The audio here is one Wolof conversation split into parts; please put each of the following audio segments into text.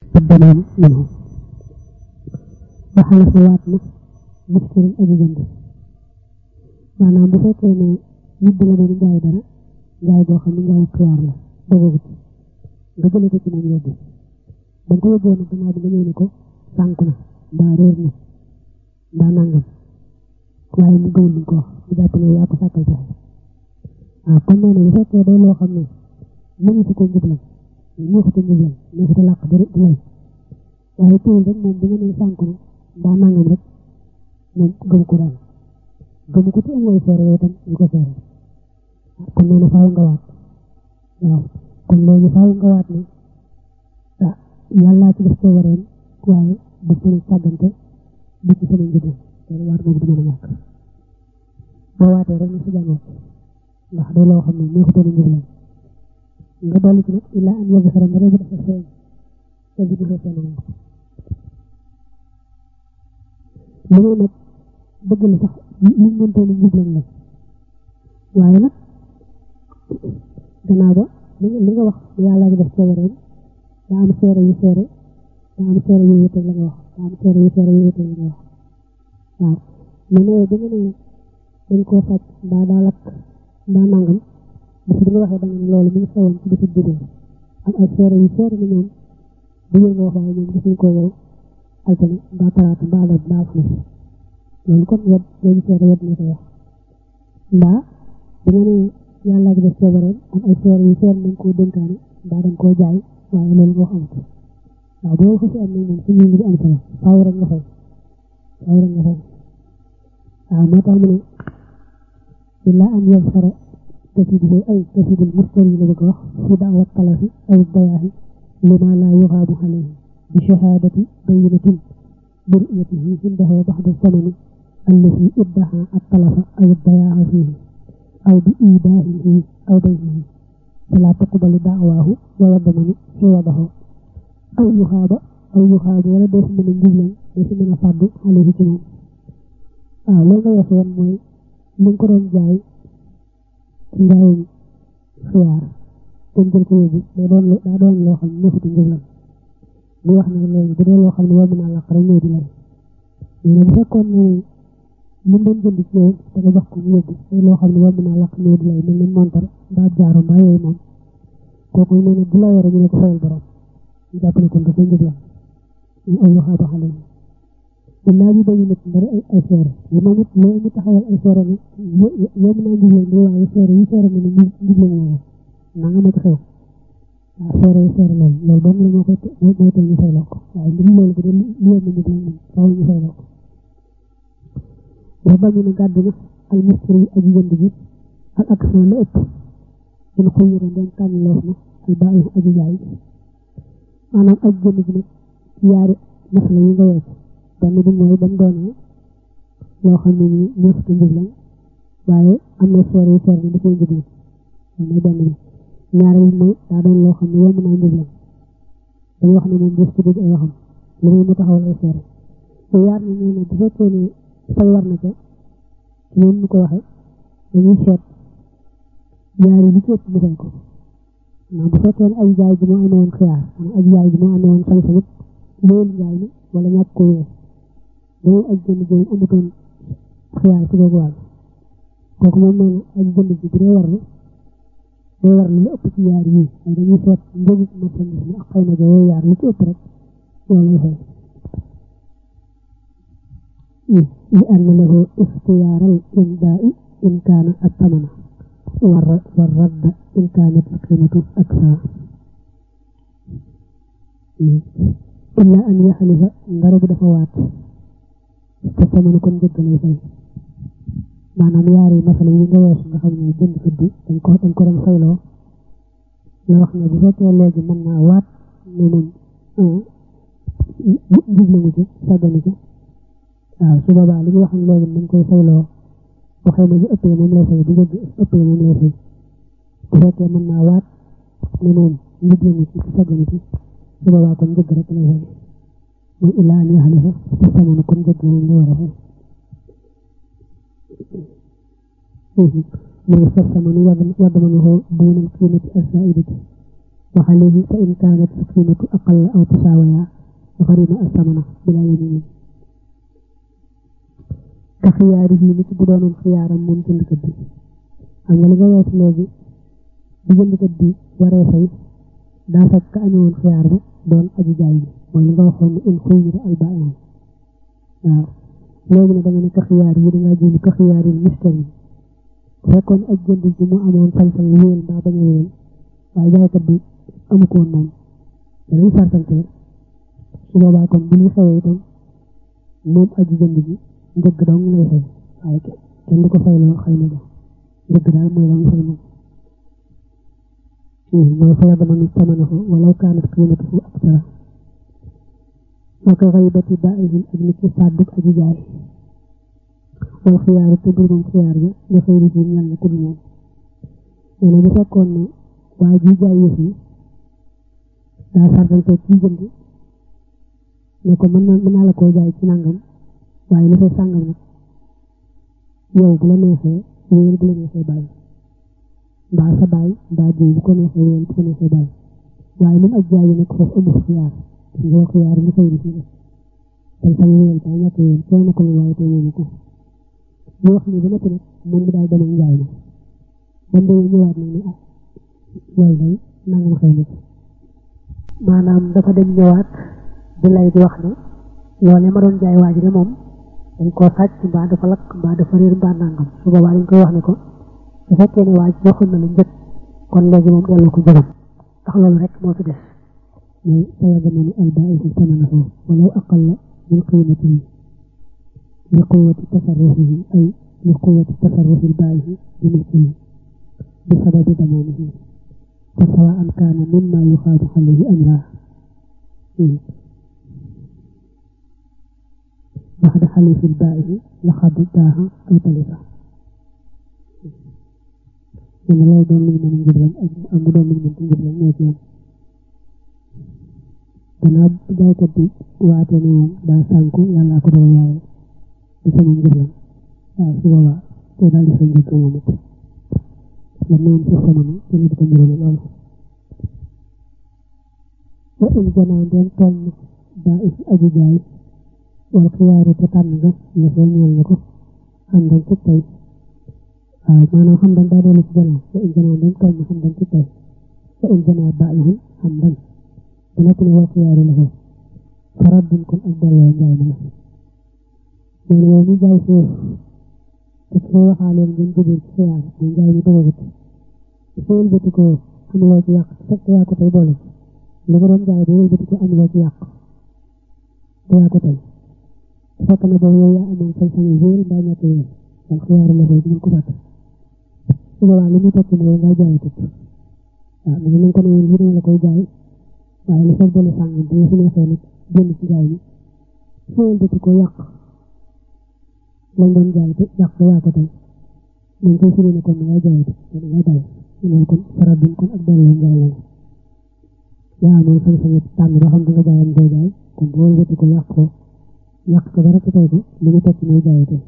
الضمان منه وحلف واتنا مشتري أجي جند maanaam bu fekkee ne nit da la doon jaay dara jaay boo xam ne jaay xiyaar la dogagut nga jële ko ci moom yóbbu ba nga ko yóbboo nag gannaaw bi nga ñëw ne ko sànk na mbaa réer na mbaa nangam waaye mu gëwul li ko wax mu jàpp ne yaa ko sàkkal pexe waaw kon nee na bu fekkee day loo xam ne mënu si ko njublam neexuta njublam neexuta làq di di lay waaye teewul rek moom bi nga ne sànk na mbaa nangam rek moom gëm ko daal gëm ko te amooy seere yooyu tam ñu ko seere kon nee na faaw nga waat waaw kon léegi faaw nga waat ne ah yàllaa ci def coobareem waaye du sama sàggante du ci sama njublam loolu waat moom du mën a ñàkk boo waatee rek na si jàngoot ndax day loo xam ne neexutoon a njublam nga dolli ci nag illaa an yàgg xaram rek dafa feeñ te di dafa feeñ moom li may nag bëgg la sax li ñu mëntoon a njublam la waaye nag gannaaw ba li nga wax yàlla gi def coobareem daa am seere yu seere daa am seere yu yëttal la nga wax daa am seere yu seere yu yëttal la nga wax waaw mais ne da nga ne dañ koo sàcc mbaa daa lakk mbaa nangam bis bi nga waxee da nga ne loolu mi ngi xewoon ci bisu judee ak ay seere yu seere ni ñoom bu ngeen nga wax waaye ñoom gisuñ ko yow altine mbaa talaata mbaa la mbaa alxames loolu kon wet loolu seere wet na ko wax mbaa da nga ne yàlla gi def coobareem am ay seere yu seere nañ koo dénkaane mbaa dañ koo jaay waaye loolu nga wax amut waaw boo ko si am nag moom suñu ngi am solo faaw rek nga fay faaw rek nga fay waaw moo tax mu ne illa an yabsara kasibuhu ay kasibul mustari la bëgg wax fi da'wa talafi aw bayaahi lima la yuxaabu alayhi bi shahadati bayinatin bi ru'yatihi indahu baxda zamani allati iddaha at-talafa aw bayaaha fihi aw bi idaahihi aw baynihi fala tuqbalu da'waahu wa yadmanu siwadahu aw yuxaaba aw yuxaabu wala doo si mën a njublan doo si mën a fàddu alayhi ci moom waaw loolu nga weesu woon mooy li nga ko doon jaay ci njaayum xiyaar te jël ko yóbbu day doon daa doon loo xam ne neexutu njublan mu wax ne léegi bu dee loo xam ne yomb naa làq rek ñëw di lay mais bu fekkoon ne li mu doon jënd ci yow te nga jox ko mu yóbbu day loo xam ne yomb naa làq ñëw di lay mel ni montar mbaa jaaro mbaa yooyu moom kooku nee na bu la yore ñu ne ko fayal borom ñu jàpp ne kon dafay njublan ñu aw waxaaba xale yi illaa bi bañu nit ndari ay ay seere yi moom it loo mu taxawal ay seere ne yow mën naa njublan di waaye seere yi seere ne ne njublan woowu na nga ma ci xew waaw seere yi seere loolu loolu doom la moo koy mooy tey ñu fay loo ko waaye ndim loolu bu dee li yomb njublan moom faaw ñu fay loo ko wa bañu ne gàddu na al mustari aji jënd bi al action la ëpp in xuyira ndeen tànn loof na al baayu aji jaay maanaam aj jënd bi nag yaari masla yi nga weesu benn bi mooy ba mu doonee loo xam ne nii neexutu njublan waaye am na seere yu seere ne dafay njublan loolu mooy benn bi ñaareel bi mooy daa doon loo xam ne yomb naa njublan dañu wax ne moom bés ci dégg ay waxam lu muy mu taxawal ay seere te yaar na ñoo ne bu fekkee ne fay war na ca ci moom mu ko waxee dañuy seet yaari li ci ëpp mu fay ko waaw bu fekkee ne ay jaay ji moo amee woon xiyaar maanaam ay jaay ji moo amee woon sañ-sañut loolu njaay mi wala ñàkk ko wéer dañoo aj jënd ji amutoon xiyaar ci boobu wàll kooku moom nee na aj jënd ji bu dee warlu day warlu lu ëpp ci yaar yii ay dañuy seet njëgu marchandise mi ak xëy na jooyu yaar lu ci ëpp rek loolu lay fay li anna lahu ixtiyaaral imdaa'i in kaana attamana war radda in kaanat alqiimatu aksaa illa an yaxalifa ngara bu dafa waat te samanu kon njëgg lay fay maanaam yaari masala yi nga weesu nga xam ne jënd fëddi dañ ko dañ ko doon fayloo la wax ne bu fekkee léegi mën naa waat ne moom jublamu ci sàgganu ci waaw su boobaa li ñu waxoon léegi dañ koy fayloo bu xëy na bu ëppee moom lay fay bu njëgg ëppee moom lay fay bu fekkee mën naa waat ne moom jublamu ci ci sàgganu ci su boobaa kon njëgg rek lay fay mooy illaa an yaxalifa te samanu kon njëgg moom lay war a fay mooy fa samanu waddamanuhu duunal qiimati as-saa'idati وعليه فإن كانت القيمة أقل أو تساويا غرم الثمن بلا يمين كخياره نك بدون خيارا من جند كدي أما لغا يوت لغي بجند كدي وري فاي دا فك أمون خيار با دون أجي جاي mooy li nga waxoon ne in xuyira al baa'i'u waaw léegi ne da nga ne ka xiyaar yi da ngaa jënd ka xiyaar yi mustari bu fekkoon ak jënd bi mu amoon sañ-sañ wéyal mbaa bañ a wéyal waaye jaaykat bi amu ko woon moom danañ sartante su boobaa kon bu ñuy xewee itam moom aji jënd bi njëgg dong lay fay waaye kenn du ko fay loo xëy na ja njëgg daal mooy la mu fay moom mooy faya damanu tamanahu walaw kaanat qiimatuhu aktara waka xaybati baa'ihim ak ni ci fàdduk aji jaay wal xiyaaru te bur moom xiyaar ga nga xëy rifin yàlla ku dul moom nee na bu fekkoon ne waa ji jaay yëf yi daa sartante ci jënd ne ko mën na mën naa la koo jaay ci nangam waaye lu fay sàngam nag yow bu la neexee wéyal bu la neexee bàyyi mbaa sa bàyyi mbaa jiw bu ko neexee wéyal bu ko neexee bàyyi waaye moom ak jaay yi nag foofu amul xiyaar ngoo xiyaar li xëy rifin tey sañ wéyal ba ñàkk wéyal tey na ko lu waaye tey ñëw ko ñu wax ni ba noppi nag moom bi daal dem ak njaay ma ba mu demee ñëwaat nag ne ah loolu day nangam xew na ci maanaam dafa dem ñëwaat di lay di wax ne loolee ma doon jaay waa ji de moom dañ koo sàcc mbaa dafa lakk mbaa dafa réer mbaa nangam su boobaa dañ koy wax ne ko su fekkee ne waa ji joxoon na la njëkk kon léegi moom delloo ko jëgam ndax loolu rek moo fi des mooy sayadamanu albaa'ihu samanahu walaw aqalla min qiimatihi لقوة تصرفه أي لقوة تصرف البائع بملكه بسبب ضمانه فسواء كان مما يخاف عليه أم لا بعد حليف البائع لقد اداها أو تلفها من لو دون من من جبلان أم دون من من جبلان نيتيان gannaaw jaaykat bi waate ne moom daa sànku yàlla ko doon waaye di sama njëglam waaw su boobaa te daal di sa njëg moom it la noon ci samanu te ne di ko njuróole loolu wa in janaa ndeen toll ba is aji jaay wal xiyaaru te tànn nga nga soo ñeel na ko xam dañ ci tey waaw maanaam xam dañ daa dellu ci janaa wa in janaa ndeen toll xam dañ ci tey wa in janaa ba ihun xam dañ ba noppi ne wal xiyaaru la ko farat duñ kon ak delloo njaay ma la nee na yow mi jaay suuf te ki koy waxaaloon ngeen jógee ci xiyaar mu njaay mi dogagut dafa wëlbati ko am loo ci yàq fekk yaa ko tey boole li nga doon jaay da wëlbati ko am loo ci yàq te yaa ko tey fekk na boobu yow yaa amoon sañ-sañ wéer mbaa ñett wéer wal xiyaaru la koy ko fàtte su boobaa li muy tekki mooy nga jaay tut waaw dana nañ ko ne woon lii la koy jaay waaye li fekk benn sàngam bu fi neexee nag génn ci jaay mi su wëlbati ko yàq lañ doon jaay te yàq ba yaa ko tey dañ koy firi ne kon da ngay jaay te da ngay bàyyi loolu kon farat duñ kon ak delloo njaay la yaa amoon sañ-sañ tànn ba xam da nga jaayam koy jaay kon bu wëlbati ko yàq ko yàq ko dara ci tey ko li ñu tekki mooy jaay te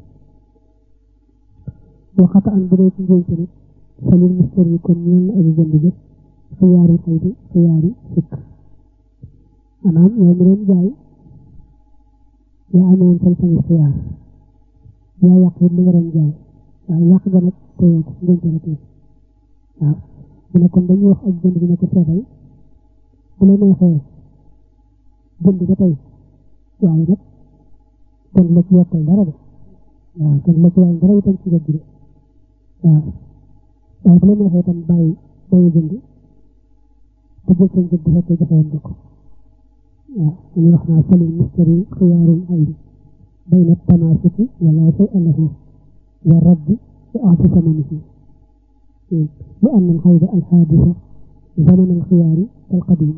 waxata an bu dee ci njënc nag falil mister yi kon ñeel na aji jënd jëf xiyaari xëy bi xiyaari sikk maanaam yow mi doon jaay yaa amoon sañ-sañu xiyaar yaa yàq it li nga doon jaay waaye yàq ga nag teyoo ko ngénte la tey waaw mu ne kon dañuy wax ak jënd bi ne ko seetal bu la neexee jënd ba tey waaye nag kon la ci yokkal dara de waaw kon la ci wàññi dara itam ci gëj de waaw waaye bu la neexee itam bàyyi bàyyi jënd te jël seen jënd bu fekkee joxe woon nga ko waaw dañuy wax naa falil mustari xiyaarul aybi بين التماسك ولا شيء له والرد بأعط ثمنه لأن الخير الحادثة زمن الخيار كالقديم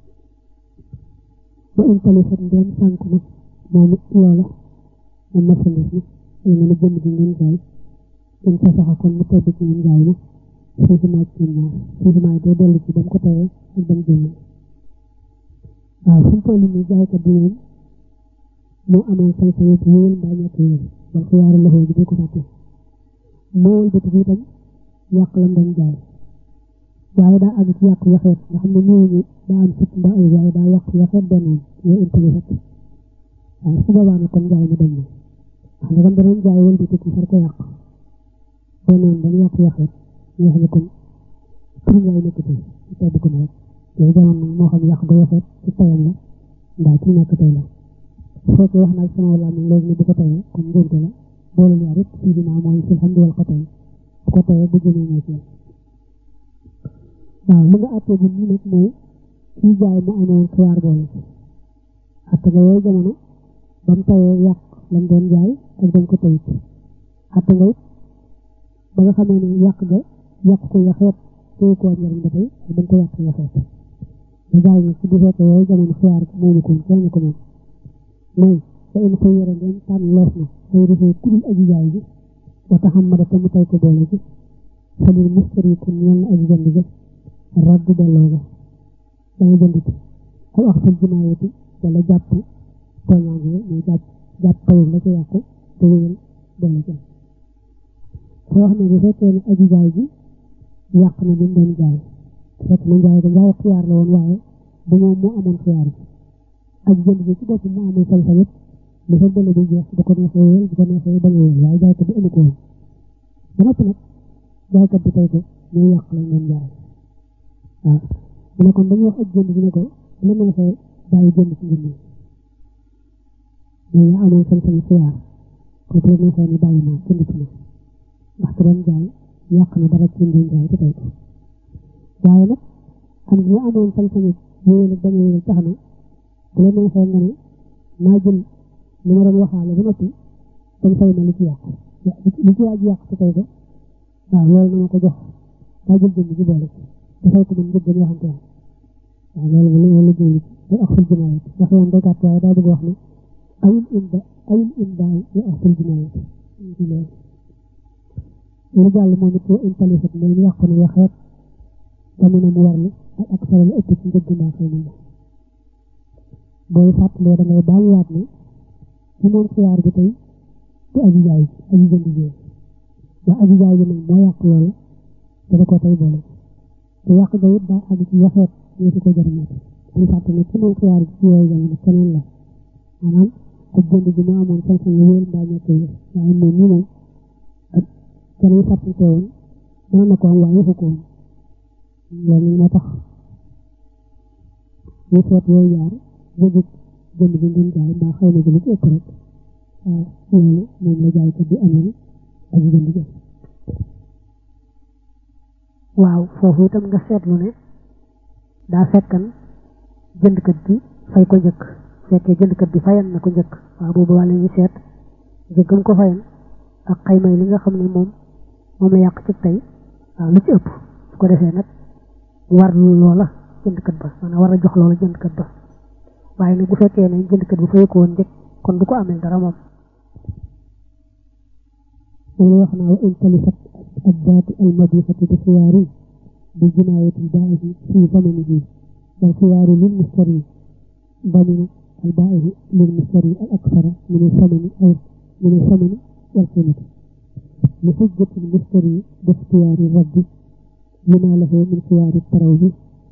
وإن تلفت دين سانكنا موم لولا من مسلسنا لمن الجنة من جاي إن فسخ كون متبك من جاينا فيه ما كنا فيه ما يدودل لكي دم كتاية دم جنة waaw fu mu toll nii jaaykat bi moom moo amoon sañ-sañu wéyal mbaa ñàkk wéyal wal xiyaaru loxo bi di ko fàtte moo wëlbati bi itam yàq lam doon jaay waaye daa àgg ci yàqu yaxeet nga xam ne ñëw ñu daa am sit mbaa ay waaye daa yàqu yaxeet benn yow intelligent waaw su boobaa nag kon jaay ma dem na wax nga kon danañ jaay wël bi tukki far ko yàq benn yoon dañu yàqu yaxeet ñu wax ne kon pour njaay nekk tey ci tedd ko na rek yooyu jamono nag moo xam yàq ba yaxeet ci tayam la mbaa ci ñàkk tey la su fekkee wax naa sama wàll am léegi ni bu ko tayee kon ngénte la boole ñaar yëpp fii dinaa mooy si xam diwal ko tey bu ko tayee bu jëmee ñoo ci waaw li nga àttee bu nii nag mooy kii jaay mu amoon xiyaar boole ci àtte nga yooyu jamono ba mu tayee yàq lam doon jaay ak ba mu ko tayit àtte nga it ba nga xamee ne yàq ga yàq ko yaxeet téye ko njëriñ ba tey ak ba mu ko yàq yaxeet nga jaay nag ci bu fekkee yooyu jamono xiyaar moomu ko kenn ko moom mooy ba in ko yore ngeen tànn lees na ay rufee kudul aji jaay bi wa taxam ma dafa mu tay ko boole ci falil mustari kon ñeel na aji jënd ga raddu delloo ga danga jënd ci aw ak ful jinaayati wala jàpp tooñaange mooy jàpp jàpp tayul la ca yàqu te wéyal boole ci soo wax ne bu fekkee ne aji jaay bi yàq na li mu doon jaay fekk na jaay ga jaay xiyaar la woon waaye bu moom moo amoon xiyaar bi ak jënd bi ci bopp mu amul sañ-sañ it li fa bële bi jeex bu ko neexee wéyal bu ko neexee bañ a wéyal waaye jaaykat bi amu ko woon ba noppi nag jaaykat bi tey ko ñuy yàq lañ doon jaay waaw mu ne kon dañuy wax ak jënd bi ne ko bu la neexee bàyyi jënd ci njënd mais yaa amoon sañ-sañ xiyaar ko bu la neexee ni bàyyi naa jënd ci ma ndax te doon jaay yàq na dara ci doon jaay te tey ko waaye nag am ñu amoon sañ-sañ wéyal ak bañ a wéyal tax na bu la neexee nga ne naa jël li ma doon waxaale ba noppi dañ fay na li ci yàqu li ci waaj yàq ci tey ko waaw loolu na ma ko jox daa jël jënd ci boole dafay ko mën njëg dañu waxante woon waaw loolu bu loolu jëli day ak ful jinaayat wax yoon day gàtt waaye daa bëgg wax ne ayul inda ayul indaay ya ak ful jinaayat lu jàll moom it intalifat mooy yàqu na yaxeet damina mu warlu ak ak solo la ëpp ci njëg mbaa xëy na booy fàttalee da ngay bàyyiwaat ne ci moom xiyaar bi tey du aji jaay aji jënd ji waa aji jaay bi nag moo yàq loola te da ko tey boole te yàq ga it daa àgg ci waxeet ñu di ko jëriñat ñu fàtte ne ci moom xiyaar bi ci yooyu jamono keneen la maanaam ak jënd ji moo amoon sañ-sañ wéel mbaa ñett yi waaye moom ñi moom ak keneen fàttante woon mën na ko am waaye waxu ko woon loolu moo tax ñu seet yooyu jaar jëgg jënd bi ngeen jaay mbaa xëy na jëli ci ëpp rek waaw loolu moom la jaaykat bi amee ak jënd jël waaw foofu itam nga seetlu ne daa fekkan jëndkat bi fay ko njëkk fekkee jëndkat bi fayan na ko njëkk waaw boobu wàlla ñu seet njëggam ko fayan ak xaymay li nga xam ne moom moom la yàq ci tey waaw lu ci ëpp su ko defee nag war loola jëndkat ba maanaam war a jox loola jëndkat ba waaye nag bu fekkee ne jëndkat bi fay ko woon njëkk kon du ko amee dara moom loolu wax naa wa in talifat addaatu almadifati bi xiyaari bi jinaayati albaa'ihi fi zamanihi wal xiyaaru lil mustari damina albaa'ihi lil mustari al aksara min alsamani aw min alsamani wal qiimati li xujjati almustari bi ixtiyaari raddi lima lahu min xiyaari tarawbi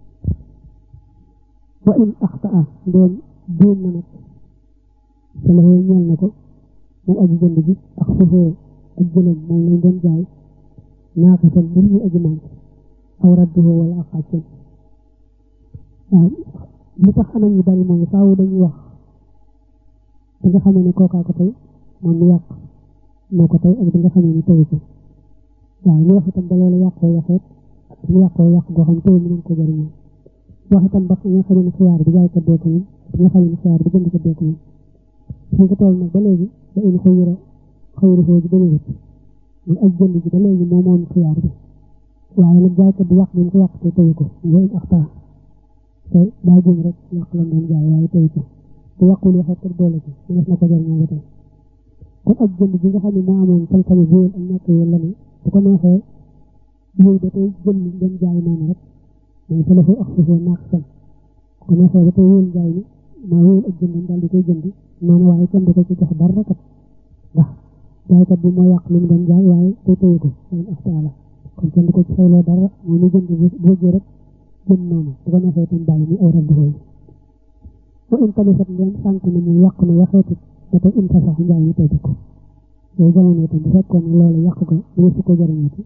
wa in axtaa ndoom juum na nag sa la ñeel na ko moom aji jënd bi ak sufoo ak jëlam moom lañ doon jaay naaqatan mbir ñu aji manqué aw radduhu wala ak xàccam waaw li tax anam yu bari mooy faaw dañuy wax bi nga xamee ne kookaa ko tey moom mu yàq moo ko tey ak bi nga xamee ne teyu ko waaw ñu wax itam ba loolu yàqoo yaxeet ak mu yàqoo yàq goo xam teyu mënoon ko jëriñoo wax itam ba nga xamee ne xiyaar bi jaay ko dee ko moom bi nga xamee ne xiyaar bi jënd ko dee ko moom suñ ko toll nag ba léegi ba in xëyira xëyru foofu dama wut muy ak jënd bi ba léegi moo moom xiyaar bi waaye nag jaaykat bi yàq bi mu ko yàq te teyu ko mooy axtaa te daa jëm rek yàq la doon jaay waaye teyu ko te yàqul waxee te boole ci ñu def na ko jëriñoo ba tey kon ak jënd bi nga xam ne moo amoon sañ-sañu wéyal ak ñàkk wéyal la ne bu ko neexee yooyu da koy jënd dem jaay noonu rek mais sa la fay ak foofu naaq sam bu ko neexee da koy wéyal jaay ni maa wéyal ak jëndam daal di koy jënd noonu waaye kenn du ko ci jox dara kat ndax jaaykat bi moo yàq li mu doon jaay waaye te teyu ko loolu axtaa la kon kenn du ko ci fayloo dara moom mu jënd bu bëggee rek jënd noonu bu ko neexee itam bàyyi ni aw rab xooy ba in talifat ngeen sànk na mu yàq na waxeetu ba tey in sax njaay mi tey ko yooyu jamono itam bu fekkoon ne loolu yàq ko mu su ko jëriñati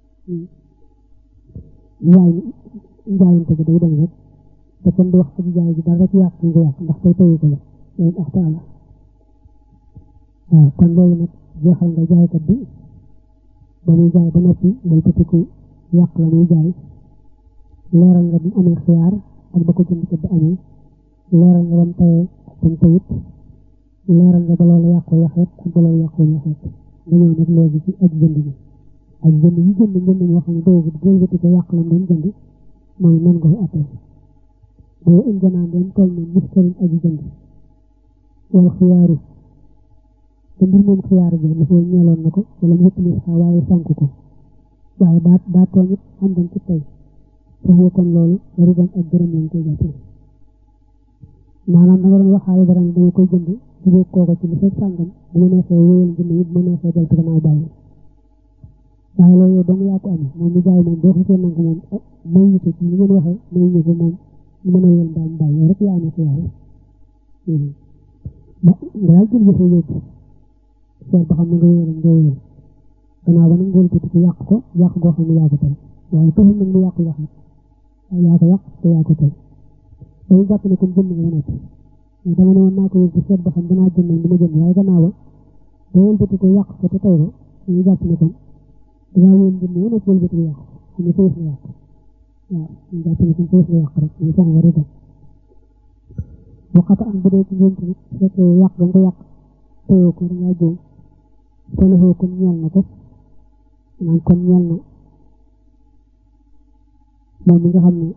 njaay njaayante bi day dem rek te kenn du wax aji jaay ji dara ci yàq ñu ko yàq ndax tey tëyu ko la loolu ndax taala waaw kon loolu nag jeexal nga jaaykat bi ba muy jaay ba noppi day tëtiku yàq la muy jaay leeral nga bi amee xiyaar ak ba ko jëndkat bi amee leeral nga ba mu tawee ba mu tawut leeral nga ba loolu yàqoo yaxeet ak ba loolu yàqoo yaxeet nga ñëw nag léegi ci aj jënd bi aj jënd yi jënd jënd moo xam ne doogut gëlbati ko yàq lam doon jënd mooy nan nga koy attee boo in janaan doon toll ne mustarin aji jënd wal xiyaaru te mbir moom xiyaar bi dafa ñeeloon na ko wala mu wëttali sax waaye sànk ko waaye daa daa tooñ it am dañ ci tey foofu kon loolu riban ak gërëm lañ koy jàppee maanaam da nga doon waxaale dara dama koy jënd jubóog kooko ci li fekk sàngam bu ma neexee wéyal jënd it bu ma neexee del ci gannaaw bàyyi waaye loolu yow dong yaa ko amee moom mi jaay moom boo xasee nangu moom may ñu ko ci li ngeen waxee may ñu ko moom mën a wéyal mbaam bàyyi yow rek yaa amee xiyaar ba nga daal jël jëfe yóbbu seet ba xam ne nga wéyal nga wéyal gannaaw ba nag ngóol ko ci yàq ko yàq goo xam ne yaa ko tey waaye taxul nag mu yàqu yaxet waaye yaa ko yàq te yaa ko tey dañu jàpp ne comme jënd nga nekk mais dama ne woon naa ko yóbbu seet ba xam danaa jënd du ma jënd waaye gannaaw ba da wëlbati ko yàq ko te tey ko dañu jàpp ne comme dangaa wéen jënd woon ak wëlbati ko yàq xam ne fayis nga yàq waaw ñu jàpp ne comme fayis nga yàq rek ñu sax war a dem waxata am bu dee ci ngeen tamit fekk yàq nga ko yàq teyoo ko dangaa jóom solofoo kon ñeel na ko naan kon ñeel na moom mi nga xam ne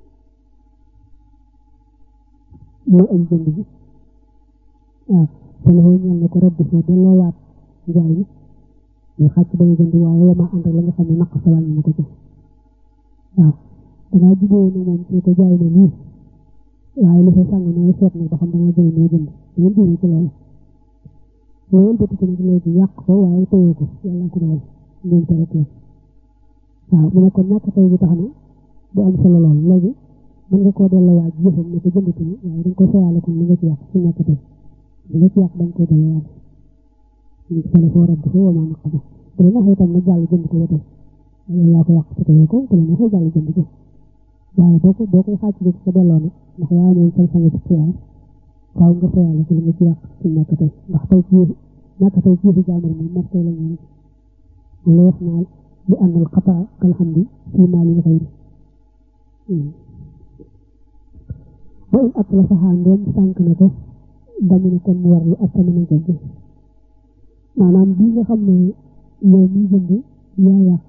mooy am jënd bi waaw solofoo ñeel na ko rabbi foo delloowaat njaay mi ñu xàcc ba ñu jënd waaye wama ànd ak la nga xam ne naq sa wàññi na ko ci waaw dangaa juboo ne moom ci ko jaay na nii waaye li fa sàng nooy seet nag ba xam dangaa jënd noo jënd dangeen juboo ci loolu loolu bëtt ko nag léegi yàq ko waaye tëyoo ko yàlla ko dogal ngeen tere rek la waaw mu ne kon ñàkk tey bi tax na du am solo lool léegi mën nga koo delloo waaj jëfam ne ko jëndati ni waaye dañ ko fayaale ko li nga ci yàq ci ñàkk tey li nga ci yàq dañ koy delloo waaj ñu sale foo rabb foo wamaa naq ba bu la neexee itam nag jàll jënd ko ba tey yow yaa ko yàq te teyoo ko bu la neexee jàll jënd ko waaye boo ko boo koy xàcc bi ko delloo nag ndax yaa amoon sañ-sañ ci xiyaar waaw nga fayaale ko li nga ci yàq ci ñàkk tey ndax tey ci ñàkk tey ci yëfi jaamur moom mos tey la ñu lu wax naa bi àndal xataa kalhamdi fii maali xayri wa in at la saxaa ndoom sànq na ko dañu ne kon mu war lu ak tamit nañ ko maanaam bii nga xam ne yow miy jënd yaa yàq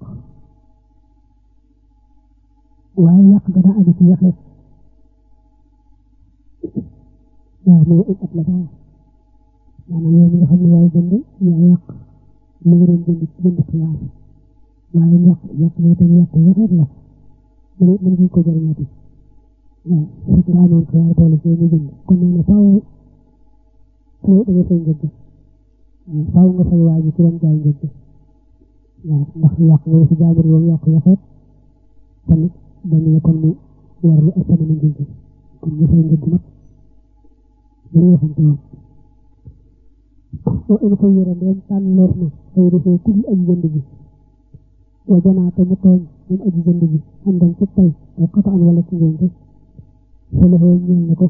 waaye yàq ga daa aju ci yaxeet waaw mu in at la saxaa maanaam yow mi nga xam ne yaay jënd yaa yàq li nga doon jënd ci jënd xiyaar waaye yàq yàq ne te yàq yaxeet la mu ne mën ko jëriñati waaw fekk nga amoon xiyaar boole ci ñu jënd kon nee na faaw faaw da nga fay njëgg waaw faaw nga fay waa ji ci doon jaay njëgg waaw ndax yàq nga si jaamur yow yàq yaxeet kon dañu ne kon mu war lu ëpp na njëgg kon nga fay njëgg nag dañu waxante woon wa in xayyara ndeen tànneef na xëy defee ku ak jënd bi wa janaata mu tooñ moom aji jënd bi am dañ ci tey aw xata an wala ci ngénte fa la xoo ñeel na ko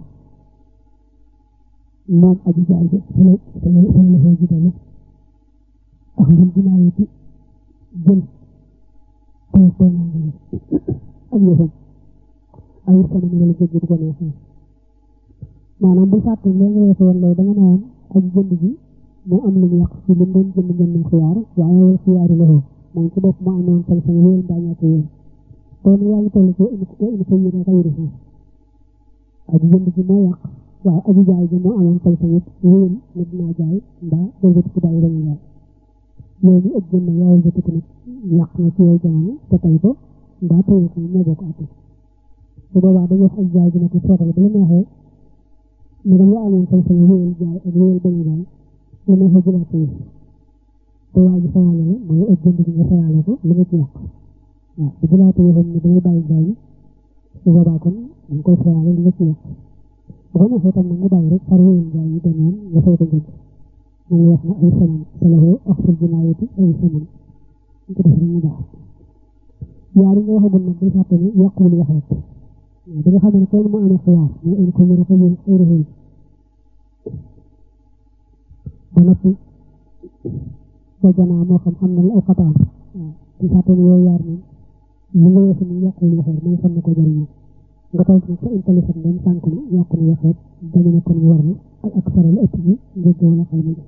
moom aji jaay bi fa la fa la xoo jitale ak ngeen dinaa yëti jël tey tooñaa ngi ak yëfam ay sama ni wala jëgg bu ko neexee maanaam bu fàtte léegi nga waxoon loolu da nga ne woon aji jënd bi moo am lu mu yàq ci lu doon jënd jënd xiyaar waaye wal xiyaaru la moom ci bopp moo amoon sañ sañ wéyal mbaa ñàkk wéyal kon yaa ngi toll ko in ko yéene xayri fa aji jënd ji moo yàq waaye aji jaay ji moo amoon sañ sañ wéyal ne dinaa jaay mbaa wëlbati ko bàyyi dañuy jaay léegi ak jënd yaa wëlbati ko nag yàq na ci yow jamono te tey ko mbaa tey ko ñoo bokk àtte su boobaa dañuy wax aji jaay ji ne ko seetal bu la neexee ne dama amoon sañ sañ wéyal jaay ak wéyal dañuy jaay lu neexee jëlaat ko te waa ji fayaale la mooy ak jënd bi nga fayaale ko li nga ci yàq waaw bu jëlaate waxam ne damay bàyyi jaay bi su boobaa kon dañ koy xeyaale li nga ci wax bu ko neexee tam nag nga bàyyi rek far wéyal jaay yi beneen nga fay ko njëkk moom wax na ay saman salahoo ak ful jinaayati ay saman ñu ko def rek ñu baax yaar yi nga waxagul nag day fàtte ne yàquwul wax rek waaw da nga xam ne kenn mu amee xiyaar mais in ko mën a xëy xëy xëy ba noppi ba janaa moo xam xam na la aw xataam waaw di fàtte ne yooyu yaar moom li nga weesu ni yàquwul wax rek mooy xam na ko jëriñoo nga toog nag sa intelligent dem sànq na yàqu na wax rek dañu ne kon war na ak ak faral ëpp bi njëgg wala xëy na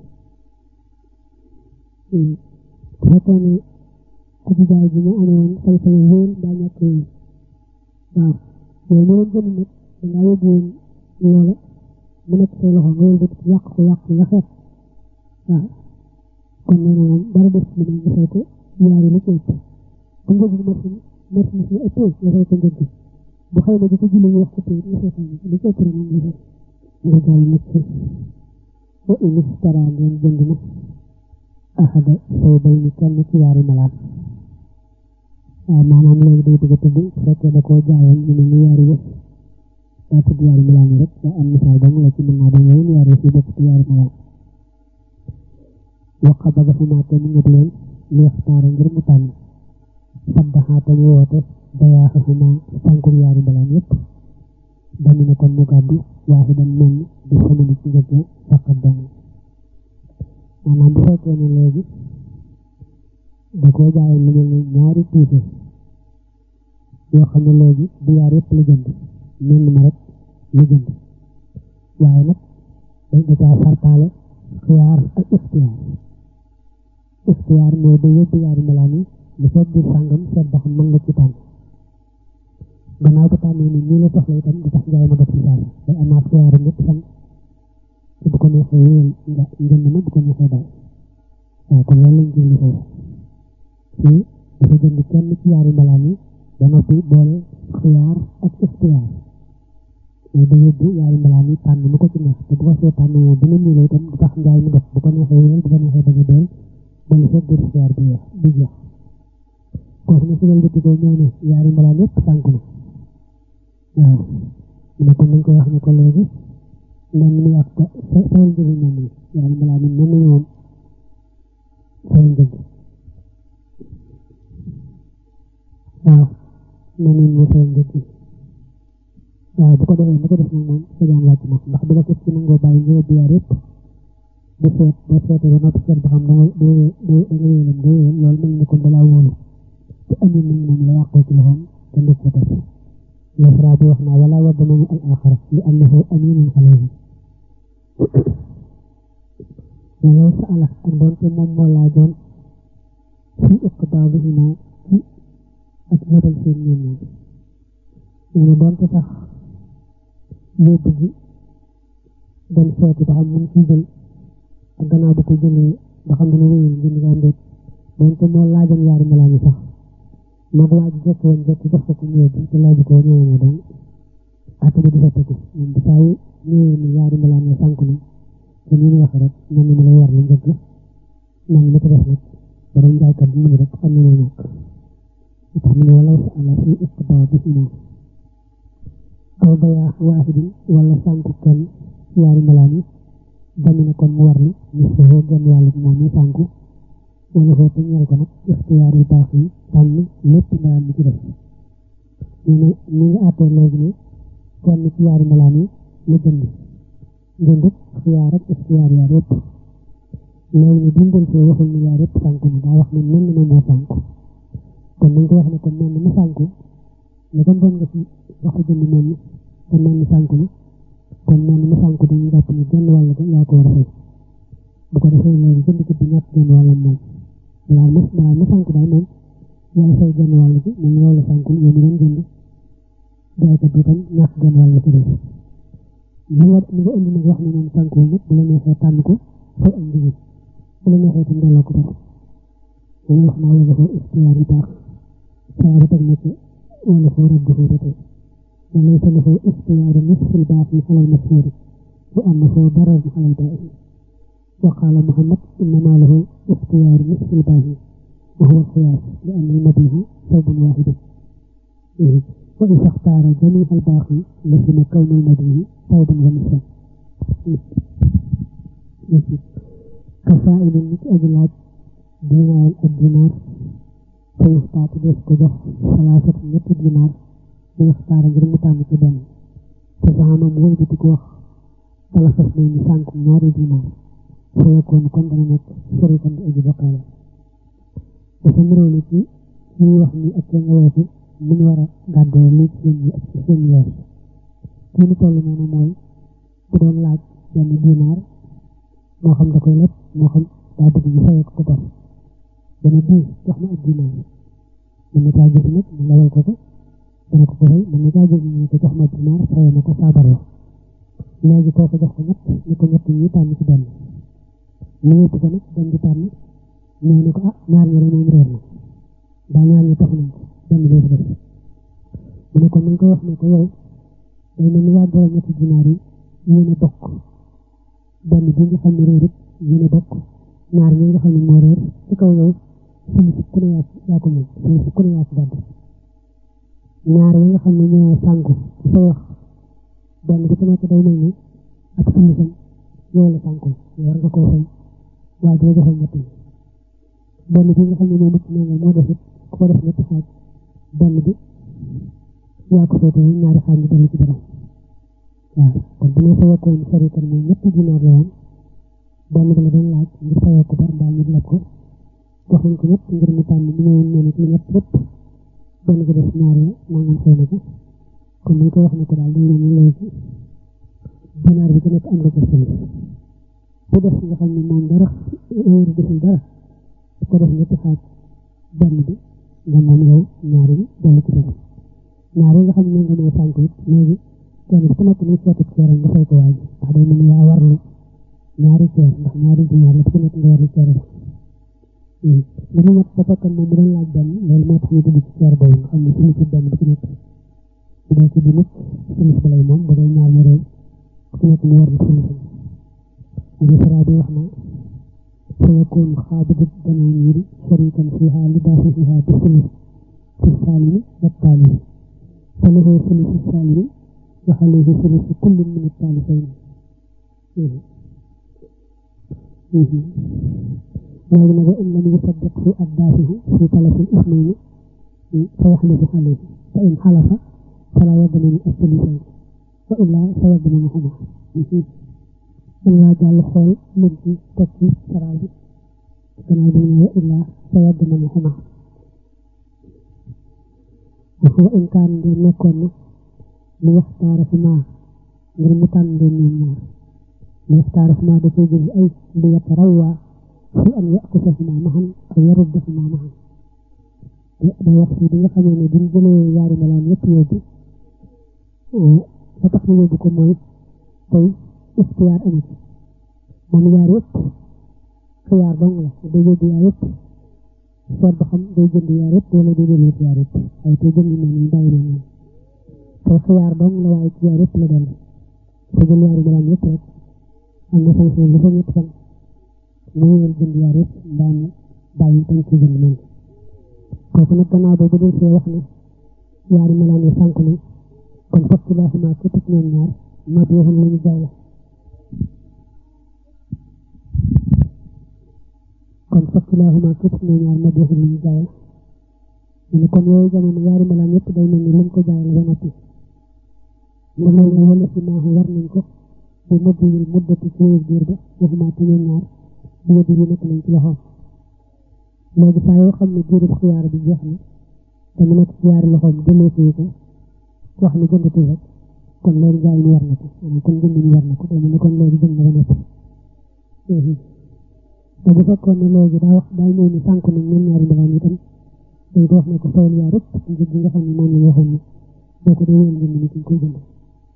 bu fekkee ne aji jaay ji ñu amoon say say wéen daa ñàkk wéen waaw yow mu doon jënd nag dangaa yóbbu woon loola mu nekk say loxo nga yóbbu yàq ko yàq nga xeet waaw kon nee na moom dara des ci nga fay ko yaari la ci ëpp bu njëg bi marché marché si ëppee nga fay ko njëg bu xëy na di ko julli wax ëppee nga fay ko li ci ëpp rek moom nga fay nga jàll nag ci wa in istara ngeen jënd na ahada say bay ni kenn ci yaari malaan waaw maanaam léegi day bëgg a tudd su fekkee da koo jaayoon ñu ne ni yaari yëf daa tudd yaari malaan yi rek daa am misaal dong la ci mën naa doon yeneen yaari yëf yi bokk ci yaari malaan waqa ba gafumaa te mu ngëb leen li yaxtaara ngir mu tànn saddaxaa te mu woote dayaaxaxuma sànkur yaari malaan yëpp dañu ne kon mu gàddu waaxidan menn di samani ci njëg faqat dong maanaam bu fekkee ne léegi da koo jaayoon lu mel ne ñaari tuufe yoo xam ne léegi du yaar yëpp la jënd menn ma rek la jënd waaye nag dañ da caa sartaale xiyaar ak ixtiyaar ixtiyaar mooy da yóbbu yaari melaan yi li fekk biir sàngam seet ba xam mën nga ci tànn gannaaw ba tànnee ni nii la soxla itam du tax njaay ma dog ci saasi day amaat xiyaaru ñett fan te bu ko neexee wéyal njënd ma bu ko neexee daal waaw kon loolu lañ jënd foofu fii dafa jënd kenn ci yaari mbalaan yi ba noppi boole xiyaar ak ixtiyaar mais da yóbbu yaari mbalaan yi tànn mu ko ci neex te bu ko see tànn moom bu ne nii la itam du tax njaay mu dog bu ko neexee wéyal bu ko neexee bañ a deel ba li fekk biir xiyaar bi jeex bi jeex kooku ne si wàllu ko ñëw ne yaari mbalaan yëpp sànku na waaw mu ne kon dañ ko wax ne ko léegi mel ni yàq ko fayal njëg yi mel ni yaari mbalaan yi mel ni moom fayal njëg waaw mel ni mu fayal njëg waaw bu ko defee bu ko def nag moom sa jaan wàcc na ndax bu la ko ci nangoo bàyyi nga yóbbu yaar yëpp bu seet boo seetee ba noppi seet ba xam danga doo doo danga wéyalam doo wéyal loolu mel ni kon dalaa wóolu te amin nag moom la yàqoo ci loxoom te ndëg ko def Nasra bi wax naa wala waddamanu al axara li annahu aminun alayhi walaw sa ala ak doonte moom moo laajoon fi iqdaadihima ci ak nobal seen ñoom ñaar nee na doonte sax yóbbu gi dem seeti ba xam mun ci jël ak gannaaw bu ko jëlee ba xam dana wéyal ngeen nga ndéet doonte moo laajoon yaari melaan yi sax mag waa ji jekk woon jekk jox ko ko mu yóbbu te laaju ko ñëwee na donc àtte bi di soppeeku moom bi saa yu ñëwee ni yaari melaan ya sànk na te ni ñu waxee rek man ni ma lay war la njëkk man li ko def nag borom jaaykat bi mu ngi rek xam ne moo ñàkk lu tax mu ne wala sa ala fi iqdaa bi ina aw bayaa waaxidin wala sànku kenn ci yaari melaan yi dami ne kon mu war li ni soo genn wàllu moom mi sànku wala foo te ñeel ko nag ixtiyaar yu baax yi tànn lépp mbalaan mi ci def ñu ne ñu ngi àttee léegi ne kenn ci yaari mbalaan yi la jënd jënd xiyaar ak ixtiyaar yaar yëpp léegi ne dundal fee waxul ni yaar yëpp sànku na daa wax ne mel na moo sànku kon nañ ko wax ne kon mel na mu sànku ne kon doon nga ci waxu jënd mel ni te mel ni sànku na kon mel na mu sànku dañuy jàpp ne genn wàll ga yaa ko war a fay bu ko defee léegi jënd ko bi ñàkk genn wàllam moom balaa ma balaa ma sànku daal moom yaay fay genn wàll gi moom loolu sànku yow mi doon jënd jaaykat bi tam ñàkk genn wàll ci def li nga li nga indi nag wax ne moom sànku nag bu la neexee tànn ko fay am njëriñ bu la neexee tam delloo ko dara dañuy wax naa wala foo ixtiyaar yi baax saa ba teg na ci wala foo rabbi foo ba tey وليس له اختيار نصف الباقي على المشهور وأنه ضرر على البائع وقال محمد إنما له اختيار نصف الباقي وهو القياس لأن المبيع ثوب واحد وإذا اختار جميع الباقي لزم كون المبيع ثوبا ونصفا كسائل نك أجلاد دينار الدينار فيختار ديس كجح ثلاثة نت دينار بيختار غير متان كبن فزعم مول بتك وخ ثلاثة من سانك ناري دينار فيكون كون دنا نك شريكا أجي بقالة وفمرو نتي ñuy wax ni ak nga weesu ñu war a gàddoo li seen yi ak ci seen yoos fi ñu toll noonu mooy bu doon laaj benn dinaar moo xam da koy lépp moo xam daa bëgg ñu fayee ko ko bor dana bii jox ma ab dinaar mën na caa jël nag mu lewal ko ko dana ko ko fay mën na caa jël ñu ko jox ma dinaar fayee ma ko saabar la léegi kooku jox ko ñett ni ko ñett ñi tànn ci benn ñu yóbbu ko nag dem di tànn ñëw ne ko ah ñaar ñi moom réer na daa ñaar ñi tax nañ ko benn bee fi def mu ne kon nañ ko wax ne ko yow day mel ni yaa borom ñetti dinaar yi yéen a bokk benn bi nga xam ne réer it yéen a bokk ñaar ñi nga xam ne moo réer ci kaw yow suñu si ku ne yaa yaa ko moom suñu si ku ne yaa ko gàdd ñaar yi nga xam ne ñoo sànku ci sa wax benn bi ci nekk day mel ni ak suñu sam yow la sànku war nga koo fay waaye dina joxe ñett yi benn bi nga xam ne moo mucc nee nga moo def it ku ko def ñetti xaaj benn bi yaa ko féete ñaari xaaj ñu dellu ci borom waaw kon bu ñu fayakkoon sarikan mooy ñetti dinaar la woon benn bi la doon laaj ngir fayoo ko bar mbaa ñu leb ko jox nañ ko ñett ngir mu tànn mu ñëwoon nee na ci ñett lépp benn bi def ñaari la nangam fay na ko kon nañ ko wax ne ko daal dañ ne léegi dinaar bi ci nekk am nga ko sëli bu def nga xam ne moom dara heure deful dara ko def ñetti xaaj benn bi nga moom yow ñaari bi dellu ci borom ñaari nga xam ne nga mooy sànk it léegi kenn ku nekk ni seetu ceeram nga fay ko waaj ndax day mel ni yaa warlu ñaari ceer ndax ñaari dinaar la ku nekk nga warlu ceer ba bu ñu ñett ba fekkoon moom mu doon laaj benn loolu moo tax ñu dugg ci ceer boobu nga xam ne suñu ci benn bi ci nekk bu dee ci bi nit suñu si lay moom bu dee ñaar ñu réew ku nekk mu warlu suñu si fara bi wax na فيكون خابض الدنانير شريكا فيها لدافعها بثلث في السالم والتالف فله ثلث السالم وعليه ثلث كل من التالفين لكن وإن لم يصدقه الدافع في تلف الاثنين فيحلف عليه فإن حلف فلا يضمن الثلثين وإلا فيضمنهما إلا جعل خول من تكي سرابي كما بين إلا فيضمنهما وهو إن كان نكون ليختار فيما ngir mu tànn leen ñoom ñaar li yaxtaar ma da koy jël ay li yatarawwa fi an yakusahuma maxan aw yaruddahuma maxan day wax si di nga xamee ne buñ jëlee yaari malaan yëpp yóbbu ba tax ñu yóbbu ko mooy tey ixtiyaar amu ci moom yaar yëpp xiyaar dong la day yóbbu yaar yëpp seet ba xam day jënd yaar yëpp wala day jënd yaar yëpp waaye tey jënd moom ñu bàyyi leen tey xiyaar dong la waaye ci yaar yëpp la dellu te jël yaari malaan yëpp rek am na sanction lu fa ñett fan mu ñëwal jënd yaar yëpp mbaa mu bàyyi dañ ci jënd moom kooku nag gannaaw ba bu dee see wax ne yaari malaan yi sànk nañ kon fokk laa xamaa képp ci ñoom ñaar ma bi waxam lu ñu jaay la kon fokk laa xamaa képp ci ñoom ñaar ma bi waxam lu ñu jaay la mu ne kon yooyu jamono yaari malaan yëpp day mel ni luñ ko jaay la ba noppi nga mel ne wala si maaxu war nañ ko bu mëdd yi muddati ci wér biir ba waxuma te ñoom ñaar bu wëdd yi nekk nañ ci loxoom léegi saa yoo xam ne diirub xiyaar bi jeex na te mu nekk ci yaari loxoom jëlee fii ko wax ne jëndatu rek kon loolu jaay ñu war na ko maanaam kon jënd ñu war na ko day mel ne kon loolu jënd na ba noppi te bu fekkoon ne léegi daa wax daa ñëw ni sànq nañ ñoom ñaari mbalaan itam dañ ko wax ne ko fayal yaa rek njëg gi nga xam ne moom la waxoon ne boo ko dee wéyal jënd ni ki koy jënd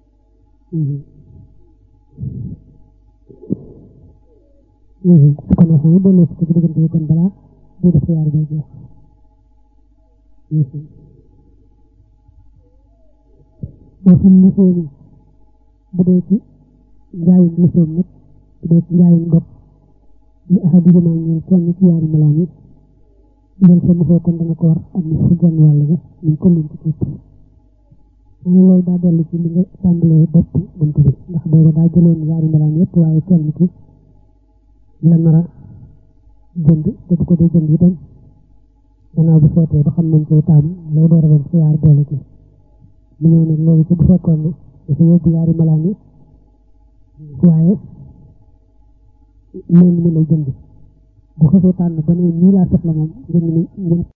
su ko neexee ñu delloo si ko ci diggante bi kon balaa di def xiyaar bi jeex boo xam ne soomi bu dee ci njaayum lisoom nag bu dee ci njaayum bopp li ahadi jëmaa ñeel kenn ci yaari malaan yi jël sa mosoo kon dana ko war ak ni su genn wàll ga ñu ko mën ci képp am loolu daa dellu ci li nga tàmbalee bopp bunt bi ndax booba daa jëloon yaari mbalaan yëpp waaye kenn ki la nar a jënd te bu ko dee jënd itam gannaaw bu sootee ba xam nañ koy taam lay door a doon xiyaar boole ci mu ñëw nag loolu ci bu fekkoon ne dafa yóbbu yaari mbalaan yi waaye léegi mi lay jënd bu xasee tànn ba ne ñii laa soxla moom njënd mi